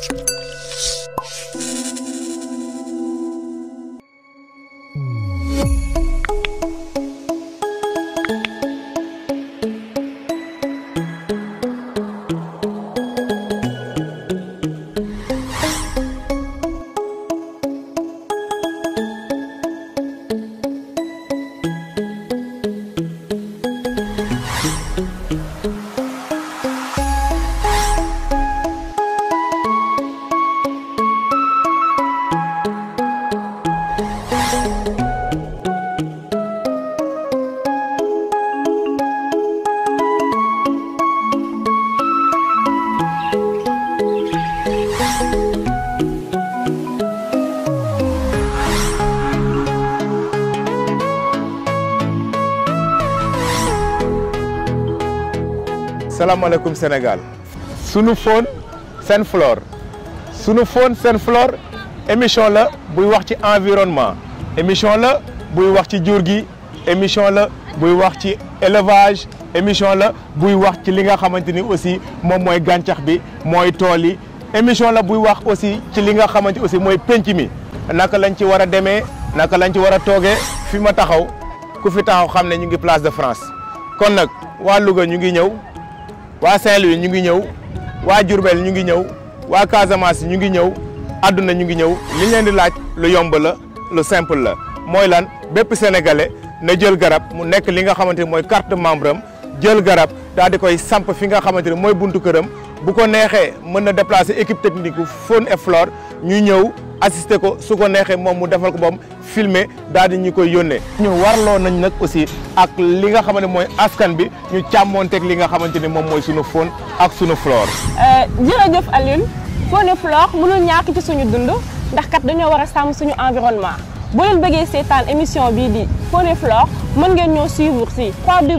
salaamaaleykum Sénégal sunu phone seen flore sunu phone seen flore émission la buy wax ci environnement émission la buy wax ci jur gi émission la buy wax ci élevage émission la buy wax ci li nga xamante ni aussi moom mooy gàncax bi mooy tool yi émission la buy wax aussi ci li nga xamante aussi mooy penc mi naka lañ ci war a demee naka lañ ci war a toogee fi ma taxaw ku fi taxaw xam ne ñu ngi place de France kon nag waa Louga ñu ngi ñëw waa Saint-Louis ñu ngi ñëw waa Diourbel ñu ngi ñëw waa Casamance ñu ngi ñëw àdduna ñu ngi ñëw li ñu leen di laaj lu yomb la lu simple la mooy lan bépp sénégalais na jël garab mu nekk li nga xamante ni mooy carte membre am jël garab daal di koy samp fi nga xamante ni mooy buntu këram bu ko neexee mën na déplacer équipe technique bu Faune et Flore ñu ñëw assister ko su ko neexee moom mu defal ko moom filmer daal di ñu koy yónnee. ñu warloo nañ nag aussi ak li nga xamante mooy askan bi ñu càmmoonteeg li nga xamante ni moom mooy sunu faune ak sunu flore. jërëjëf Alioune Faune et Flore mënul ñàkk ci suñu dund ndax kat dañoo war a sàmm suñu environnement boo leen bëggee seetaan émission bii di Faune et Flore mën ngeen ñoo suivre si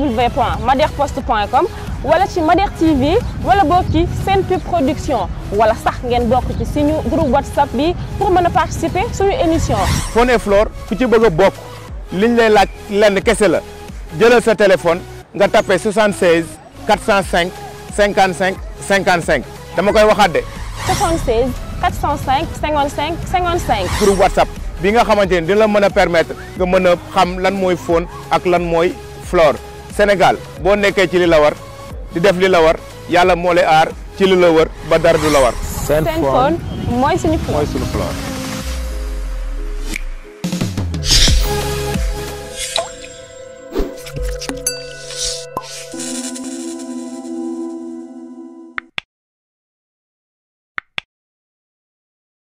www.maderpost.com wala ci Mader TV wala boog ci Sen Pub Production wala sax ngeen bokk ci suñu groupe WhatsApp bi pour mën a participer suñu émission. Faune et Flore ku ci bëgg a bokk liñ lay laaj lenn kese la jëlal sa téléphone nga tapé 76 405 55 55 dama koy waxaat de. 76 405 55 55. groupe WhatsApp bi nga xamante ni dina la mën a permettre nga mën a xam lan mooy faune ak lan mooy flore Sénégal boo nekkee ci li la war di def li la war yàlla moo lay aar ci li la wër ba dara du la war. seen faune mooy suñu flore mooy suñu flore.